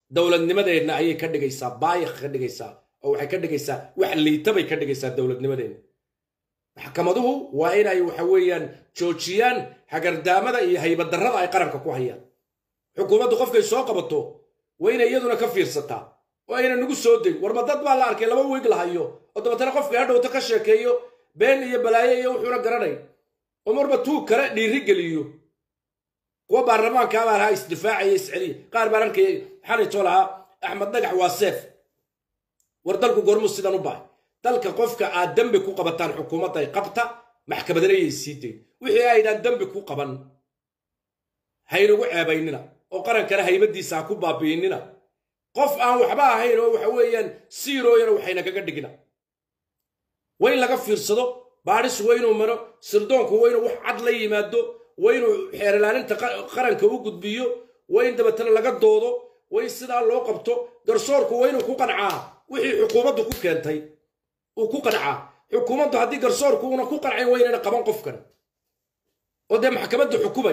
dowladnimadeenna ayay ka dhigaysaa baayaq ka dhigaysaa oo waxay ka dhigaysaa wax liitabay ka dhigaysaa dowladnimadeenna maxkamaduhu waa inay waxa weeyaan joojiyaan hagardaamada iyo haybadarrada ay qaranka ku hayaan xukuumaddu qofkay soo qabato waa inay iyaduna ka fiirsataa oo ayna nagu soo dayn warma dad baa la arkay laba wiig la hayo oo dabeetana qofkii hadhowta ka sheekeeyo been iyo balaayo iyo wuxuuna garanay oo marba tuug kale dhiiri geliyo kuwa baarlamaanka baa lahaa isdifaacaya isceliya qaar baan arkaya xalaytoo lahaa axmed dhagax waa seef war dalku gormuu sidan u bahay dalka qofka aad dembi ku qabataan xukuumadda ay qabta maxkamadana yay sii dayn wixii aydaan dembi ku qaban haynagu ceebaynina oo qarankana haybadiisa ha ku baabi'inina qof aan waxba ahayn oo waxa weeyaan siirooyana waxayna kaga dhigina waa in laga fiirsado baadhis waa inuu maro sirdoonku waa inuu wax cad la yimaado waa inuu xeerilaalinta qaranka u gudbiyo waa in dabeetana laga doodo waa in sidaa loo qabto garsoorku waa inuu ku qancaa wixii xukuumaddu ku keentay uu ku qancaa xukuumaddu haddii garsoorku una ku qancayn waa inayna qaban qofkan oo dee maxkamadda xukumay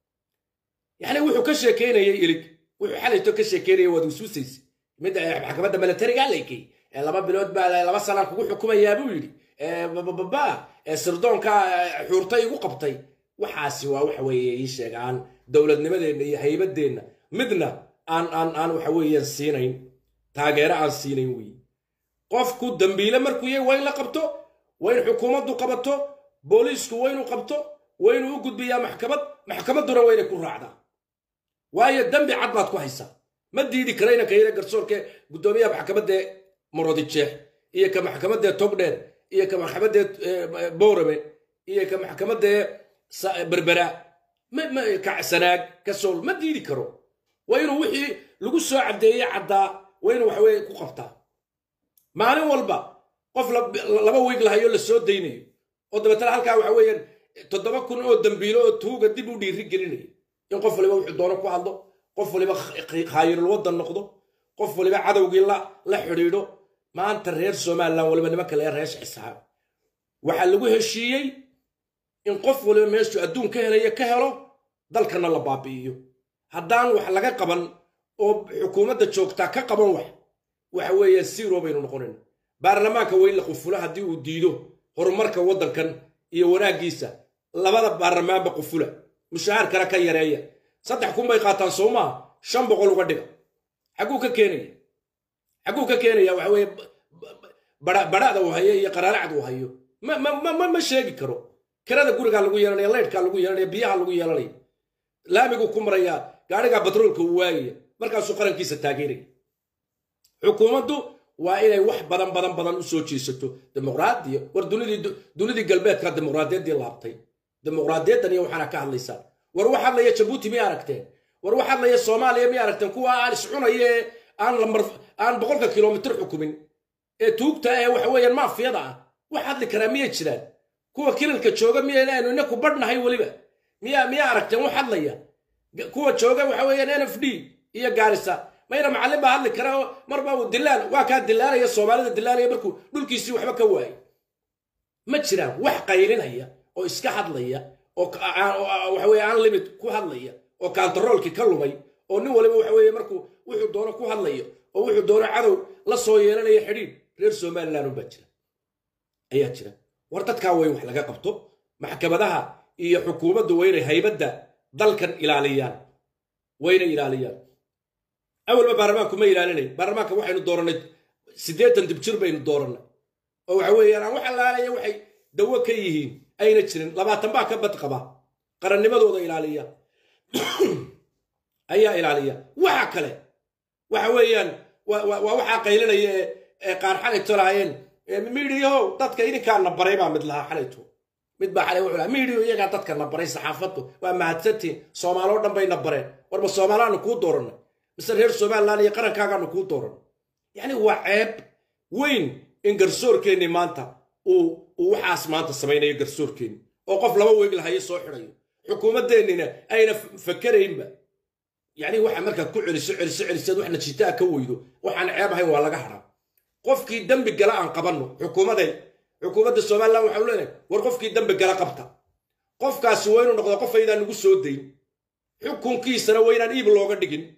yacni wuxuu ka sheekeynayay ilig wuxuu xalayto ka sheekeynaya waad usuusaysa midda maxkamadda milatariga alaykay ee laba bilood baa laba sanaan kugu xukumayaa buu yidhi bababa ee sirdoonka xuurta igu qabtay waxaasi waa waxa weeye ii sheeg aan dowladnimadeenna iyo haybadeenna midna aan aan aan waxa weeyaan siinayn taageero aan siinayn weeye qofku dambiile markuu yahay waa in la qabto waa in xukuumaddu qabato booliisku waa inuu qabto waa inuu u gudbiyaa maxkamad maxkamadduna waa inay ku raacdaa waayo dembi cad baad ku haysaa ma diidi kara inanka yare garsoorke guddoomiyaha maxkamaddee marodijeex iyo ka maxkamaddee togdheer iyo ka maxkamaddee boorame iyo ka maxkamaddee berbera sanaag kasool ma diidi karo waa inuu wixii lagu soo caddeeyey caddaa waa inuu waxaweye ku qabtaa maalin walba qof laba wiig lahayo la soo daynayo oo dabeetana halkaa waxa weeyaan toddoba kun oo dambiilo oo tuuga dib u dhiiri gelinaya in qof waliba wuxuu doono ku hadlo qof waliba khaayirul waddan noqdo qof waliba cadowgii la xidhiidho maanta reer somalilan waliba nimanka lee reesha xisaab waxaa lagu heshiiyey in qof waliba meeshuu adduun ka helaya ka helo dalkana la baabi'iyo haddaan wax laga qaban oo xukuumadda joogtaa ka qaban wax waxa weeye siiroo baynu noqonayna baarlamaanka weyn la qufulo haddii uu diido horumarka waddankan iyo wanaaggiisa labada baarlamaanba qufula mushahaarkana ka yareeya saddex kun bay qaataan soo maaha shan boqol uga dhiga xagguu ka keenaya xagguu ka keenaya waxa weeye badha'da uu hayo iyo qaraaracda uu hayo ma ma ma ma sheegi karo kirada gurigaa lagu yeelanaya leydhkaa lagu yeelanaya biyaha lagu yeelanaya laamiguu ku marayaa gaadhigaa batroolka uu waagaya markaasuu qarankiisa taageeraya xukuumaddu waa inay wax badan badan badan u soo jeesato dimuqraadiya war dunidii galbeedka dimuqraadiyaddii laabtay dimuqraadiyaddan iyo waxaana ka hadlaysaan war wax hadlaya jabuuti miyay aragteen war wax hadlaya soomaaliya miyay aragteen kuwa aan iscunaya ee aan lamar aan boqolka kilomitir xukumin ee tuugta ee waxa weeyaan maafiyada ah wax hadli karaa miyay jiraan kuwa kilalka jooga miyaynaanu inaku badhnahay weliba miyaa miyaa aragteen wax hadlaya kuwa jooga waxa weeyaan n f d iyo gaarisa mayna macallin baa hadli kara oo marba uu dilaal waa kaa dilaalaya soomaalida dilaalaya markuu dhulkiisii waxba ka waayay ma jiraan wax qaylinaya oo iska hadlaya oo waxa weye aan limit ku hadlaya oo kantaroolkii ka lumay oo nin waliba waxa weeye markuu wuxuu doono ku hadlayo oo wuxuu doono cadow la soo yeelanaya xidhiidh reer somaliland unbaa jira ayaa jira war dadkaa way wax laga qabto maxkamadaha iyo xukuumaddu waa inay haybadda dalkan ilaaliyaan wayna ilaaliyaan awalba baarlamaanku ma ilaalinayn baarlamaanka waxaynu dooranay siddeetan dibjir baynu doorannay oo waxa weeyaan aan wax allaalaya waxay dawo ka yihiin ayna jirin labaatan baa ka bad qaba qarannimadooda ilaaliya ayaa ilaaliya waxa kale waxa weeyaan waa waxaa qaylinaya ee qaar xalayto lahaayeen midiyahow dadka idinkaana baray baa mid lahaa xalayto mid baa xalay wuxuu lahaa midiyo iyagaa dadka na baray saxaafaddu waa mahadsantiin soomaaloo dhan bayna bareen warba soomaalaanu kuu doorannay mise reer somaliland iyo qarankaagaanu kuu doorannay yacni waa ceeb weyn in garsoorkeennii maanta uu uu waxaas maanta samaynayo garsoorkeenni oo qof laba weeg lahayo soo xidhayo xukuumaddeennina ayna fakeraynba yacni waxa markaad ku celiso celiso celisaad wax najiitaa ka weydo waxaan ceeb ahayn waa laga hadhaa qofkii dembi gala aan qabanno xukuumaday xukuumadda somaliland waxau leenahay war qofkii dembi gala qabta qofkaasi waa inuu noqdo qof aydaan nagu soo dayn xukunkiisana waa inaan iib looga dhigin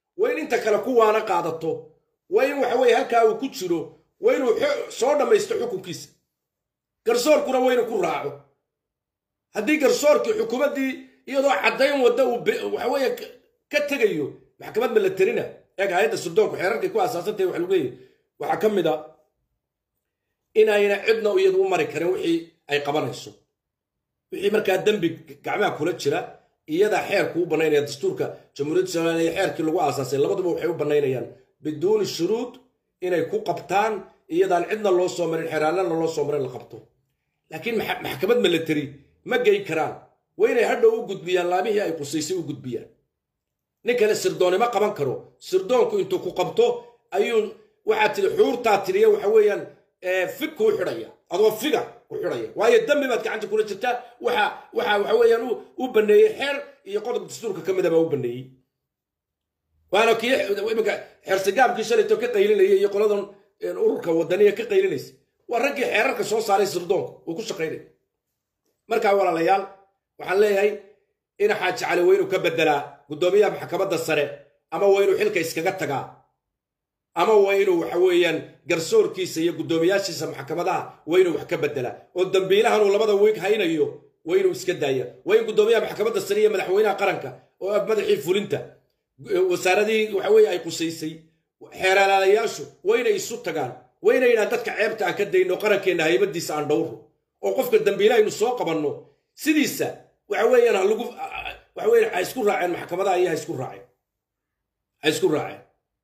waa in inta kale ku waana qaadato waa in waxa weeye halkaa uu ku jiro waa inuu soo dhammaysto xukunkiisa garsoorkuna waa inuu ku raaco haddii garsoorkii xukuumaddii iyadoo caddayn wadda uu waxa weeye ka tegayo maxkamad ma la terina eeg hay-adda suldoonku xeerarkay ku aasaasantahay waxa lagu leeyahy waxaa ka mid a inayna cidna iyadu u mari karin wixii ay qabanayso wixii markaa dembi gacmaha kula jira iyadaa xeerku u bannaynaya dastuurka jamhuuriyadda somaliya xeerkii lagu aasaasay labaduba waxay u bannaynayaan biduuni shuruud inay ku qabtaan iyadaan cidna loo soo marin xeeraanana loo soo marin la qabto laakiin maxkamad milateri ma gey karaan waa inay hadhow u gudbiyaan laamihii ay qusaysay u gudbiyaan nin kale sirdoonima qaban karo sirdoonku intuu ku qabto ayuu waxaa tiri xuurtaa tiriya waxa weeyaan fig kuu xidhaya adoo figa ku xidhaya waayo dambi baad gacanta kula jirtaa waxa waxa waxa weeyaan u baneeyey xeer iyo qodob dastuurka ka mida baa u baneeyey waana kii iminka xersigaabkii shalayto ka qaylinaya iyo qoladan ururka wadaniya ka qaylinaysa waa raggii xeerarka soo saaray sirdoonka uu ku shaqaynaya markaa walaalayaal waxaan leeyahay in xaaji cali waa inuu ka bedelaa guddoomiyaha maxkamadda sare ama waa inuu xilka iskaga tagaa ama waa inuu waxa weeyaan garsoorkiisa iyo guddoomiyaashiisa maxkamadaha waa inuu wax ka bedelaa oo dambiilahan uu labada wiig haynayo waa inuu iska daaya waa in guddoomiyaha maxkamadda sare iyo madaxweynaha qaranka oo ah madaxii fulinta wasaaradihii waxa weeye ay qusaysay xeeraalaalayaashu waa inay isu tagaan waa inay yidhahan dadka ceebta aan ka dayno qarankeenna haybadiisa aan dhowro oo qofka dambiila aynu soo qabanno sidiisa waxa weeyaan ha lagu waxa weeyaan ha isku raaceen maxkamadaha iyo ha isku raaceen ha isku raaceen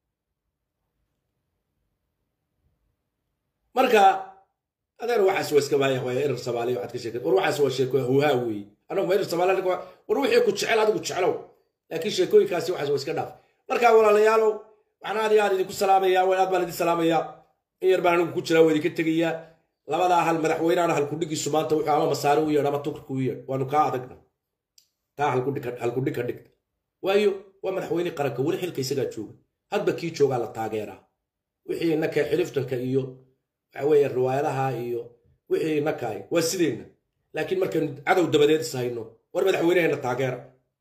marka adeer waxaas waa iska baaya waaya erer soomaaliya waxaad ka sheekad war waxaas waa sheeko huhaa weeye anagu ma erer soomaaliya war wixii ku jecel adigu jeclow laakiin sheekooyinkaasi waxaas waa iska dhaaf marka walaalayaalow waxaan aad iyo aad idinku salaamayaa aad baan idin salaamayaa in yar baan anigu ku jiraa waa idinka tegayaa labadaa hal madaxweynaana halkudhigiisu maanta wuxuu ama masaare u yeedh ama turki u yeedh waanu kaa adagna taa halkudhig ka dhigta waayo waa madaxweyne qaranka weli xilka isagaa jooga hadba kii joogaa la taageeraa wixii innaka xiliftanka iyo waxa weeye riwaayadaha iyo wixii innakaay waa sideenna laakiin markaynu cadow dabadeed is hayno war madaxweyneheenna taageera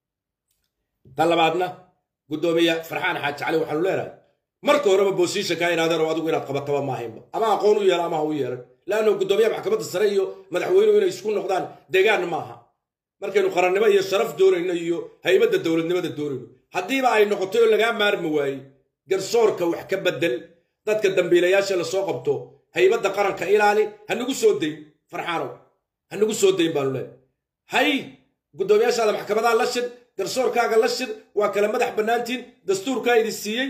ta labaadna guddoomiye farxaan xaaji cali waxaanu leenahay marka horeba boosiisha kaa inaadeen oo adigu inaad qabataba maahaynba ama aqoon u yeela ama ha u yeelan laanno guddoomiyaha maxkamadda sare iyo madaxweynuhu inay isku noqdaan degaan maaha markaynu qarannimo iyo sharaf doonayno iyo haybadda dowladnimada doonayno haddiiba ay noqotay oo lagaa maarmi waayey garsoorka wax ka bedel dadka dambiilayaasha lasoo qabto haybadda qaranka ilaali ha nagu soo dayn farxaanow ha nagu soo dayn baanu leenahay hay guddoomiyaashaada maxkamadaha la shid garsoorkaaga la shir waa kala madax bannaantiin dastuurkaa idin siiyey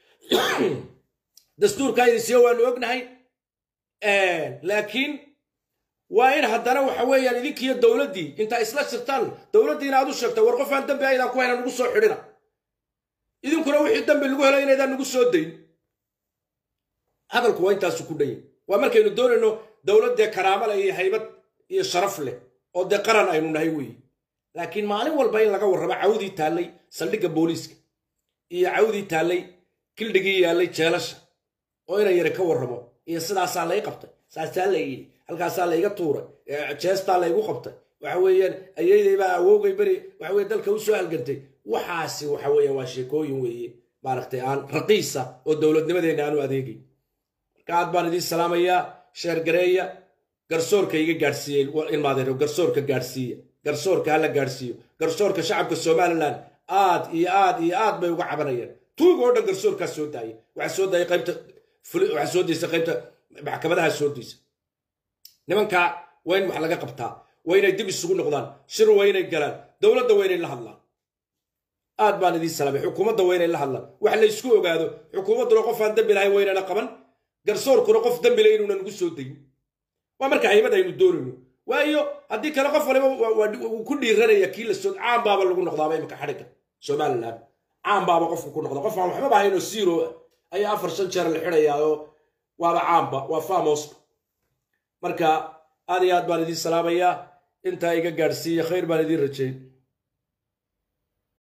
dastuurkaa idin siiye waanu ognahay laakiin waa in haddana waxa weeyaan idinkiiyo dowladdii intaa isla shirtaan dowladdiina aad u sheegta war qof aan dambi aydaan ku hayna nagu soo xidhina idinkuna wixii dambi lagu helay inaydaan nagu soo dayn hadalku waa intaasu ku dhanya waa markaynu doonayno dowladdee karaamo leh iyo haybad iyo sharaf leh oo dee qaran aynu nahay weeye laakiin maalin walba in laga warramo cawdii taallay saldhigga booliiska iyo cawdii taallay kildhigii yaallay jeelasha oo ina yare ka warramo iyo sidaasaa lay qabtay saasaa la yidhi halkaasaa layga tuuray jeestaa laygu qabtay waxa weeyaan ayeydaybaa awoogay beri waxa weye dalka u soo halgantay waxaasi waxa weeyaan waa sheekooyin weeye maaragtay aan raqiisa oo dowladnimadeenna aanu adeegay marka aad baan idiin salaamayaa sheergareeya garsoorka iga gaadhsiiyey ilmaadeero garsoorka gaadhsiiya garsoorka hala gaadhsiiyo garsoorka shacabka somalilan aad iyo aad iyo aad bay uga cabanayaan tuuga oo dhan garsoorkaa soo daayay waxaa soo daayay qaybta waxaa soo daysa qaybta maxkamadaha soo daysa nimankaa waa in wax laga qabtaa waa inay dib isugu noqdaan shir waa inay galaan dowladda waa inay la hadlaan aad baan idiin salaamay xukuumadda waa inay la hadlaan wax la ysku ogaado xukuumadduna qof aan dembi lahayn waa inayna qaban garsoorkuna qof dembi leh inuuna nagu soo dayin waa marka haybad aynu doonayno waayo haddii kale qof waliba wuu ku dhiiranaya kii la soo caan baaba lagu noqdaaba imika xadhigga somaliland caan baaba qofku ku noqda qof aan waxbaba haynoo zero ayaa afar shan jeer la xidhayaa oo waaba caamba waa famoska marka aad iyo aad baan idiin salaamayaa intaa iga gaadhsiiya khayr baan idiin rajeyn